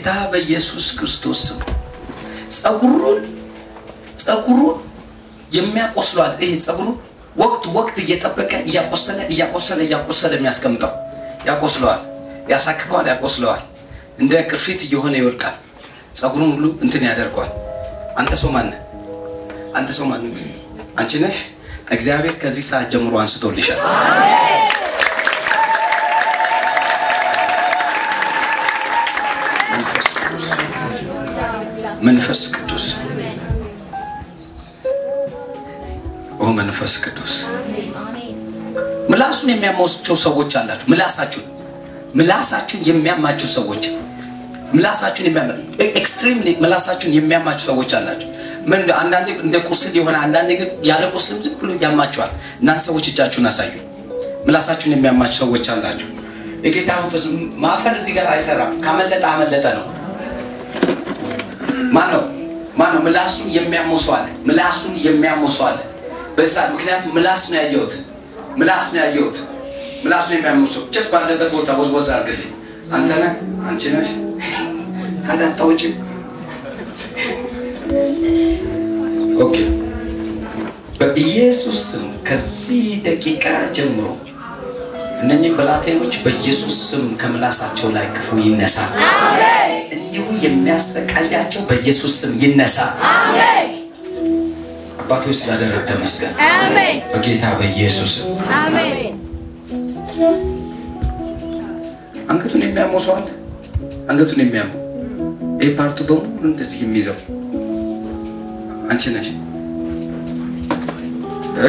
በጌታ በኢየሱስ ክርስቶስ ስም ጸጉሩን ጸጉሩን የሚያቆስሏል። ይሄ ጸጉሩን ወቅት ወቅት እየጠበቀ እያቆሰለ እያቆሰለ እያቆሰለ የሚያስቀምጠው ያቆስለዋል፣ ያሳክከዋል፣ ያቆስለዋል። እንደ ቅርፊት እየሆነ ይወድቃል። ጸጉሩን ሁሉ እንትን ያደርገዋል። አንተ ሰው ማነህ? አንተ ሰው ማነህ? አንቺ ነሽ። እግዚአብሔር ከዚህ ሰዓት ጀምሮ አንስቶልሻል። መንፈስ ቅዱስ መንፈስ ቅዱስ ኦ መንፈስ ቅዱስ ምላሱን የሚያማቸው ሰዎች አላችሁ። ምላሳችሁን ምላሳችሁን የሚያማችሁ ሰዎች ምላሳችሁን የሚያማ ኤክስትሪምሊ ምላሳችሁን የሚያማችሁ ሰዎች አላችሁ። ምን አንዳንዴ እንደ ቁስል የሆነ አንዳንዴ ግን ያለ ቁስልም ዝም ብሎ ያማችኋል። እናንተ ሰዎች እጃችሁን አሳዩ። ምላሳችሁን የሚያማችሁ ሰዎች አላችሁ። የጌታ መንፈስ ማፈር እዚህ ጋር አይሰራም። ካመለጠ አመለጠ ነው። ማን ነው ማን ነው? ምላሱን የሚያመው ሰው አለ። ምላሱን የሚያመው ሰው አለ። በዛ ምክንያቱም ምላስ ነው ያየሁት፣ ምላስ ነው ያየሁት። ምላሱን የሚያመው ሰው ጭስ ባለበት ቦታ ወዝወዝ አድርግልኝ። አንተ ነህ፣ አንቺ ነሽ። አዳታውጭም ኦኬ። በኢየሱስ ስም ከዚህ ደቂቃ ጀምሮ እነኚህ ብላቴኖች በኢየሱስ ስም ከምላሳቸው ላይ ክፉ ይነሳ። እንዲሁ የሚያሰቃያቸው በኢየሱስ ስም ይነሳ። አባቶች ስላደረግ ተመስገን። በጌታ በኢየሱስ ስም አንገቱን የሚያመው ሰው አለ። አንገቱን የሚያመው ይህ ፓርቱ በሙሉ እንደዚህ የሚይዘው አንቺ ነሽ እ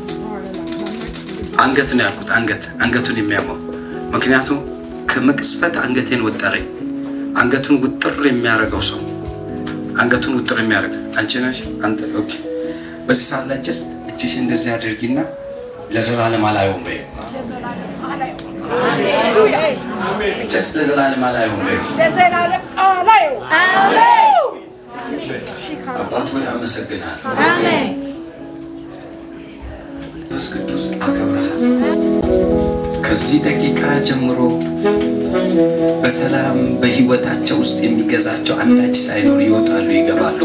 አንገት ነው ያልኩት። አንገት አንገቱን የሚያመው ምክንያቱም ከመቅስፈት አንገቴን ወጠረኝ። አንገቱን ውጥር የሚያደርገው ሰው አንገቱን ውጥር የሚያደርግ አንቺ ነሽ አንተ። ኦኬ። በዚህ ሰዓት ላይ ጀስት እጅሽ እንደዚህ አድርጊና ለዘላለም አላየውም በይው። ጀስት ለዘላለም አላየውም በይው። አባት ሆይ አመሰግናለሁ። መንፈስ ቅዱስ አከብረሃል። ከዚህ ደቂቃ ጀምሮ በሰላም በህይወታቸው ውስጥ የሚገዛቸው አንዳች ሳይኖር ይወጣሉ፣ ይገባሉ።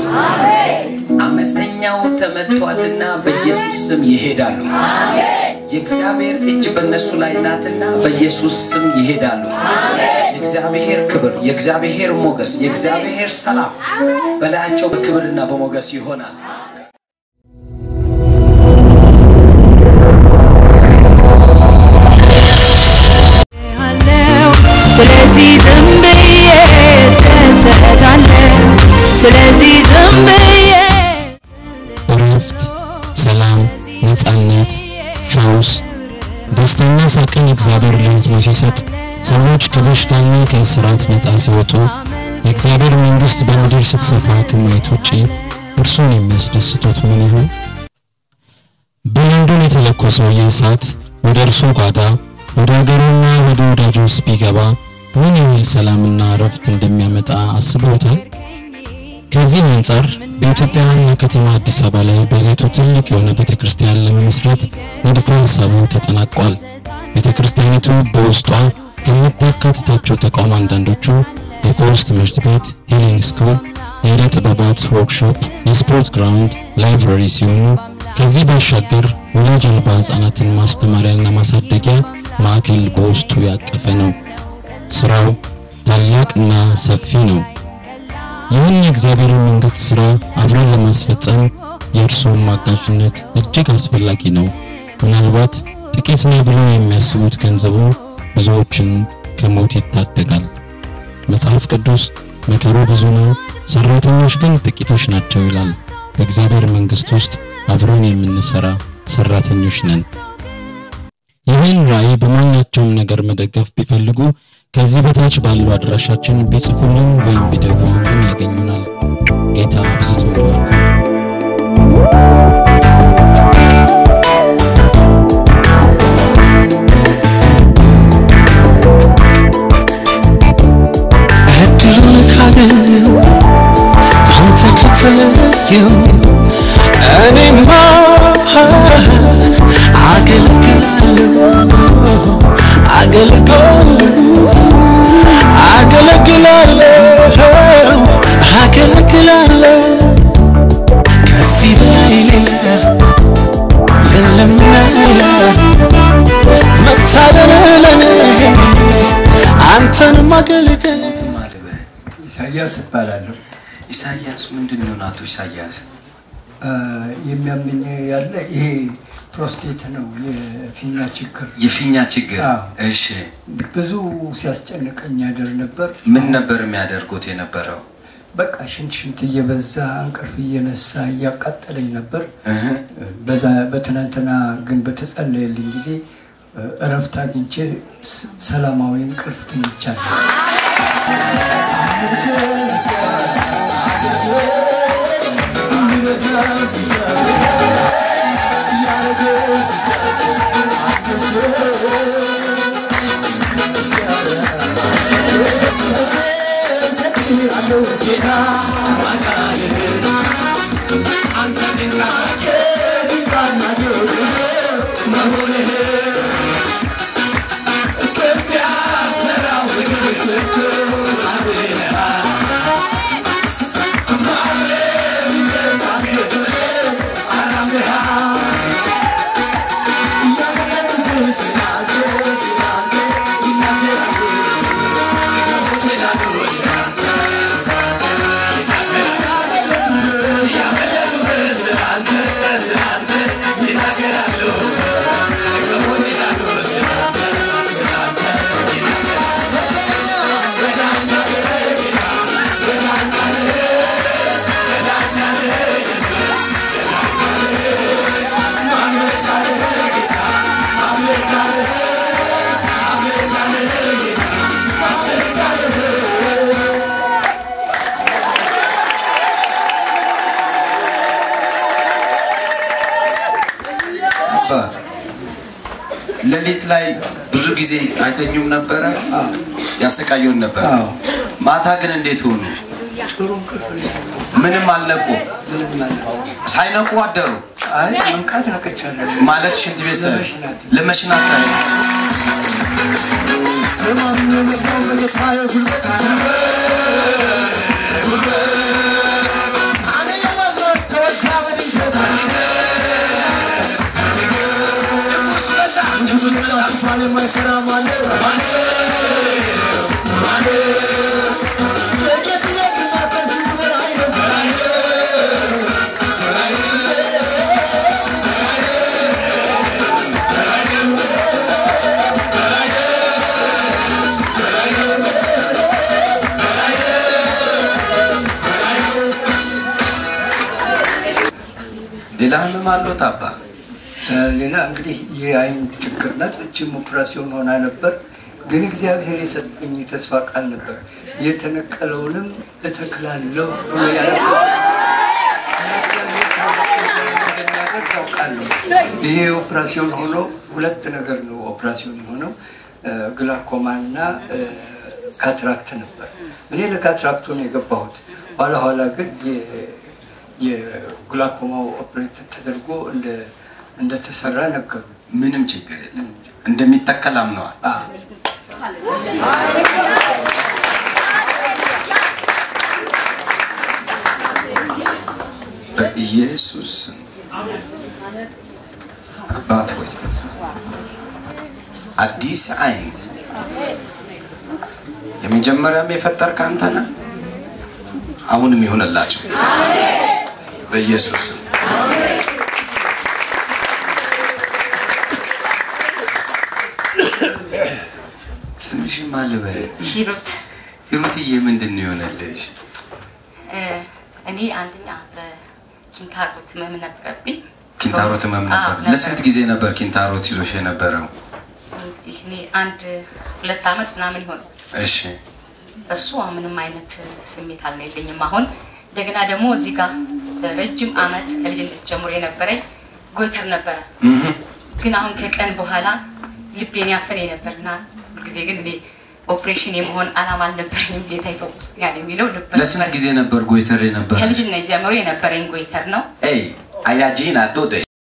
አመፀኛው ተመቷልና በኢየሱስ ስም ይሄዳሉ። የእግዚአብሔር እጅ በእነሱ ላይ ናትና በኢየሱስ ስም ይሄዳሉ። የእግዚአብሔር ክብር፣ የእግዚአብሔር ሞገስ፣ የእግዚአብሔር ሰላም በላያቸው በክብርና በሞገስ ይሆናል። ስለዚህ ዝም ብዬ ተሰዳለሁ። ስለዚህ ዝም ብዬ እረፍት፣ ሰላም፣ ነፃነት፣ ፈውስ፣ ደስታና ሳቅን እግዚአብሔር ለሕዝቡ ሲሰጥ ሰዎች ከበሽታና ከእስራት ነፃ ሲወጡ የእግዚአብሔር መንግሥት በምድር ስትሰፋ ከማየት ውጪ እርሱን የሚያስደስቱት ምን ይሆን? በለንደን የተለኮሰው ይህ እሳት ወደ እርሱ ጓዳ ወደ አገሩና ወደ ወዳጆች ቢገባ ምን ያህል ሰላምና እረፍት እንደሚያመጣ አስበውታል? ከዚህ አንጻር በኢትዮጵያ ዋና ከተማ አዲስ አበባ ላይ በዘይቱ ትልቅ የሆነ ቤተ ክርስቲያን ለመመስረት ንድፈ ሐሳቡ ተጠናቋል። ቤተ ክርስቲያኒቱ በውስጧ ከምታካትታቸው ተቋም አንዳንዶቹ የፈውስ ትምህርት ቤት፣ ሂሊንግ ስኩል፣ የዕደ ጥበባት ወርክሾፕ፣ የስፖርት ግራውንድ፣ ላይብረሪ ሲሆኑ ከዚህ ባሻገር ወላጅ አልባ ሕፃናትን ማስተማሪያና ማሳደጊያ ማዕከል በውስጡ ያቀፈ ነው። ስራው ታላቅና ሰፊ ነው። ይህን የእግዚአብሔርን መንግሥት ሥራ አብረን ለማስፈጸም የእርስዎም አጋዥነት እጅግ አስፈላጊ ነው። ምናልባት ጥቂት ነው ብለው የሚያስቡት ገንዘቡ ብዙዎችን ከሞት ይታደጋል። መጽሐፍ ቅዱስ መከሩ ብዙ ነው፣ ሰራተኞች ግን ጥቂቶች ናቸው ይላል። በእግዚአብሔር መንግሥት ውስጥ አብረን የምንሰራ ሰራተኞች ነን። ይህን ራዕይ በማናቸውም ነገር መደገፍ ቢፈልጉ ከዚህ በታች ባለው አድራሻችን ቢጽፉልን ወይም ቢደውሉልን ያገኙናል። ጌታ አብዝቶ ይባርካል። እድሉን ካገኘው አንተ ከተለየው እኔማ አገለግላለሁ አገለግላለሁ አገለግላለሁ አንተን ማገልገል ማልበህ ኢሳያስ እባላለሁ። ኢሳያስ ምንድን ነው ናቶ ኢሳያስ አ፣ የሚያመኝ ያለ ይሄ ፕሮስቴት ነው፣ የፊኛ ችግር የፊኛ ችግር አዎ። እሺ ብዙ ሲያስጨንቀኝ ያደር ነበር። ምን ነበር የሚያደርጉት የነበረው በቃ ሽንት ሽንት እየበዛ እንቅልፍ እየነሳ እያቃጠለኝ ነበር። እህ በዛ በትናንትና ግን በተጸለየልኝ ጊዜ እ፣ እረፍት አግኝቼ ስ- ሰላማዊ እንቅልፍ ተኝቻለሁ። አባ ሌሊት ላይ ብዙ ጊዜ አይተኙም ነበረ ያሰቃየውን ነበር አዎ። ማታ ግን እንዴት ሆኑ ጥሩ እንቅልፍ ነው። ምንም አልነቁ ምንም አለ ሳይነቁ አደሩ አይ መንቃት ነቅቻለሁ። ማለት ሽንት ቤት ሳይ ለመሽናት። ለመሽናት ሳይ ሌላ ህመም አለዎት አባ እ፣ ሌላ እንግዲህ የአይን ችግር ናት። እችም ኦፕራሲዮን ሆና ነበር፣ ግን እግዚአብሔር የሰጠኝ የተስፋ ቃል ነበር። የተነቀለውንም እተክላለሁ ብሎ ያለ ይሄ ኦፕራሲዮን ሆኖ ሁለት ነገር ነው ኦፕራሲዮን የሆነው ግላኮማ እና ካትራክት ነበር። እኔ ለካትራክቱ ነው የገባሁት። ኋላ ኋላ ግን የ- የግላኮማው ኦፕሬት ተደርጎ እንደ- እንደተሰራ ነገሩ። ምንም ችግር የለም እንደሚተከል አምነዋል አ፣ በኢየሱስ ስም አባት ሆይ አዲስ አይን የመጀመሪያም የፈጠርክ አንተ ነህ። አሁንም ይሆንላቸው በኢየሱስ ስም። ስምሽን ማን ልበል? ሂሩት ሂሩትዬ ምንድን ነው የሆነልሽ? እ፣ እኔ አንደኛ በኪንታሮት ህመም ነበረብኝ። ኪንታሮት ህመም አዎ፣ ነበር። ለስንት ጊዜ ነበር ኪንታሮት ይዞሽ የነበረው? እንግዲህ እኔ አንድ ሁለት አመት ምናምን ይሆን እሺ እሱ አሁን ምንም አይነት ስሜት አልነበረኝም። አሁን እንደገና ደግሞ እዚህ ጋር ረጅም አመት ከልጅነት ጀምሮ የነበረኝ ጎይተር ነበረ። እህ ግን አሁን ከቀን በኋላ ልቤን ያፈን ነበርና ሁልጊዜ ግን እኔ ኦፕሬሽን የመሆን አላማ አልነበረኝም። ጌታ ይፈውሰኛል የሚለው ልብ ለስንት ጊዜ ነበር ጎይተር የነበር? ከልጅነት ጀምሮ የነበረኝ ጎይተር ነው። ኤይ አያጂን አቶደ